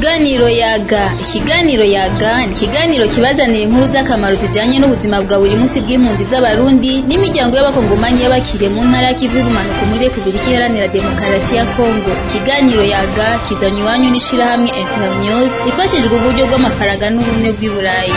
Ikiganiro yaga ikiganiro yaga ni ikiganiro kibazanira inkuru z'akamaro zijanye n'ubuzima bwa buri munsi bw'impunzi z'abarundi n'imiryango y'abakongomanyi y'abakiriye mu ntara y'ikivu y'ubumanuko muri Repubulika Iharanira Demokarasi ya Kongo ikiganiro yaga kizanywe iwanyu n'ishirahamwe Internews ifashijwe uburyo bw'amafaranga n'ubumwe bw'i Burayi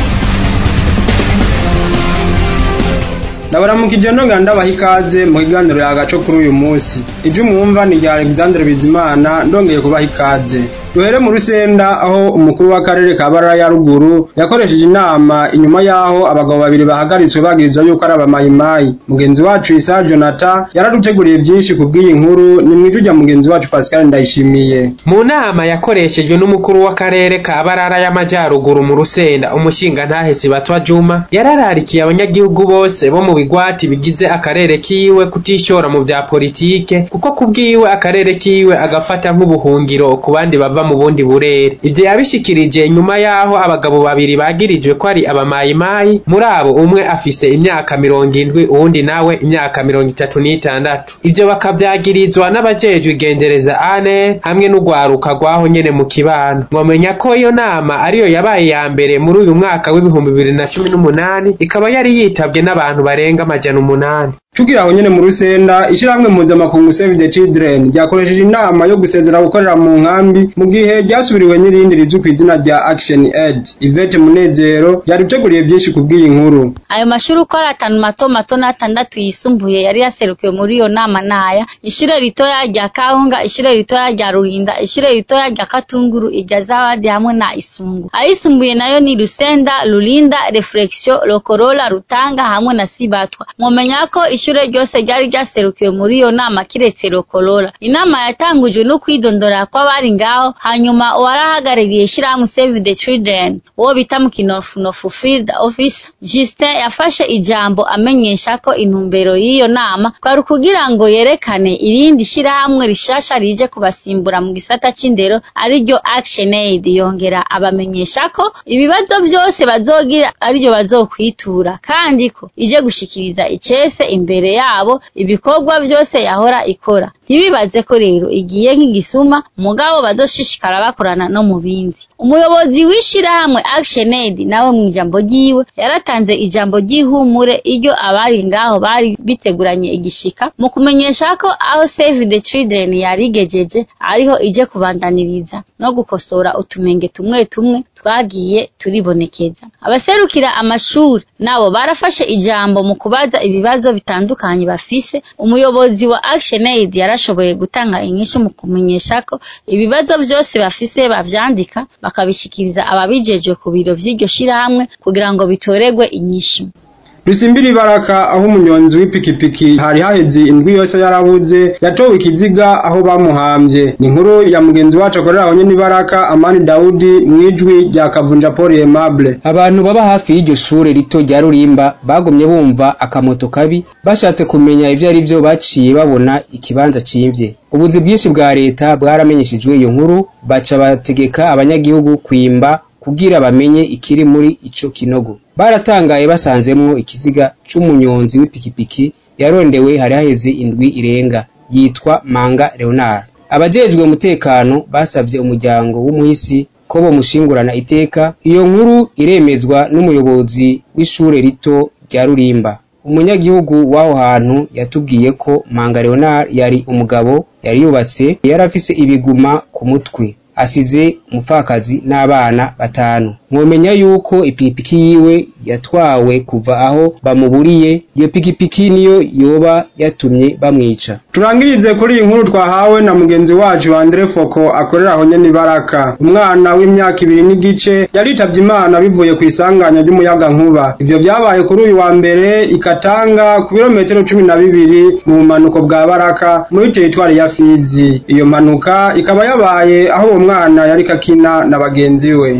ndabaramukije nonga ndabaha ikaze mu kiganiro yagaco kuri uyu munsi ivyo mwumva ni rya Alexandre Bizimana ndongeye kubaha ikaze duhere mu rusenda aho umukuru w'akarere ka Barara ya ruguru yakoresheje inama inyuma yaho abagabo babiri bahagaritswe bagirizwa yuko ari abamayimayi mugenzi wacu Isa Jonathan yaraduteguriye byinshi ku bw'iyi nkuru ni mwijwi rya mugenzi wacu Pascal Ndayishimiye mu nama yakoreshejwe n'umukuru w'akarere ka Barara y'amajyaruguru mu rusenda umushinga ntahesi batwa Juma yarararikiye abanyagihugu bose bo mu bigwati bigize akarere kiwe kutishora mu vya politike kuko kubwiwe akarere kiwe agafata nk'ubuhungiro ku bandi bava mu bundi burere ivyo yabishikirije nyuma yaho abagabo babiri bagirijwe ko ari abamayimayi muri abo umwe afise imyaka mirongo indwi uwundi nawe imyaka mirongo itatu n'itandatu ivyo bakavyagirizwa n'abajejwe igendereza ane hamwe n'urwaruka rwaho nyene mu kibano mwomenya ko iyo nama ariyo yabaye ya mbere muri uyu mwaka w'ibihumbi bibiri na cumi n'umunani ikaba yari yitabwe n'abantu barenga amajana umunani Tugira aho nyene mu rusenda ishirahamwe mpuzamakungu Save the Children ryakoresheje inama yo gusezera gukorera mu nkambi mu gihe ryasubiriwe n'irindi rizwi ku izina rya Action Aid. Yvette Munezero yariteguriye byinshi ku bw'iyi nkuru. ayo mashuri uko ari atanu mato mato n'atandatu yisumbuye yari yaserukiwe muri iyo nama naya ishure ritoya rya kahunga ishure ritoya rya rurinda ishure ritoya rya katunguru irya zawadi hamwe na isungu ayisumbuye nayo ni rusenda rurinda reflexion lokorola rutanga hamwe na sibatwa mwomenya ko ishure ryose ryari ryaserukiwe muri iyo nama kiretse lokorola inama yatangujwe no kwidondora kw'abari ngaho hanyuma uwarahagarariye ishirahamwe save the children uwo bita mu kinofunofu field office Justin yafashe ijambo amenyesha ko intumbero y'iyo nama kwari ukugira ngo yerekane irindi shirahamwe rishasha rije kubasimbura mu gisata c'indero ariryo Action Aid yongera abamenyesha ko ibibazo vyose bazogira ariryo bazokwitura kandi ko ije gushikiriza icese imbere yabo ibikorwa vyose yahora ikora ntibibaze ko rero igiye nk'igisuma mugabo bazoshishikara bakorana no mu bindi umuyobozi w'ishirahamwe Action Aid nawe mu ijambo ryiwe yaratanze ijambo ry'ihumure iryo abari ngaho bari biteguranye igishika mu kumenyesha ko aho Save the Children yarigejeje ariho ije kubandaniriza no gukosora utunenge tumwe tumwe twagiye turibonekeza abaserukira amashuri nabo barafashe ijambo mu kubaza ibibazo bitandukanye bafise umuyobozi wa Action Aid yarashoboye gutanga inyishu mu kumenyesha ko ibibazo vyose bafise bavyandika bakabishikiriza ababijejwe ku biro vy'iryo shirahamwe kugira ngo bitoregwe inyishu Rusimbiri baraka aho umunyonzi w'ipikipiki hari haheze indwi yose yarabuze yatowe ikiziga aho bamuhambye ni inkuru ya mugenzi wacu akorera aho nyene baraka Amani Daudi mwijwi rya Kavunja Paul Aimable abantu baba hafi y'iryo shure rito rya Rurimba bagumye bumva akamoto kabi bashatse kumenya ivyo ari vyo baciye babona ikibanza cimvye ubuzi bwinshi bwa leta bwaramenyeshejwe iyo nkuru baca bategeka abanyagihugu kwimba kugira bamenye ikiri muri ico kinogo baratangaye basanzemwo ikiziga c'umunyonzi w'ipikipiki yarondewe hari haheze indwi irenga yitwa Manga Leonard abajejwe umutekano basavye umuryango w'umuhisi ko bomushingurana iteka iyo nkuru iremezwa n'umuyobozi w'ishure rito rya Rurimba umunyagihugu w'aho hantu yatubwiye ko Manga Leonard yari umugabo yari yubatse yari afise ibiguma ku mutwe asize umupfakazi n'abana batanu mwomenya yuko ipikipiki yiwe yatwawe kuva aho bamuburiye iyo pikipiki niyo yoba yatumye bamwica turangirize kuri iyi nkuru twahawe na mugenzi wacu Andre Foko akorera aho nyene baraka umwana w'imyaka ibiri n'igice yaritavye imana bivuye ku isanganya ry'umuyaga nkuba ivyo vyabaye kuri uyu wa mbere ikatanga ku birometero cumi na bibiri mu bumanuko bwa baraka muri teritwari ya Fizi iyo mpanuka ikaba yabaye aho uwo mwana yariko akina na bagenzi we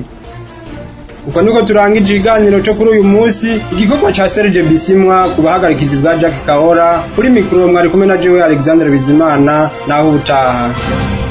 uko niko turangije ikiganiro cyo kuri uyu munsi igikorwa ca Serge Bisimwa ku bahagarikizi bwa Jack Kahora kuri mikoro mwari kumwe na Jewe Alexandre Bizimana naho ubutaha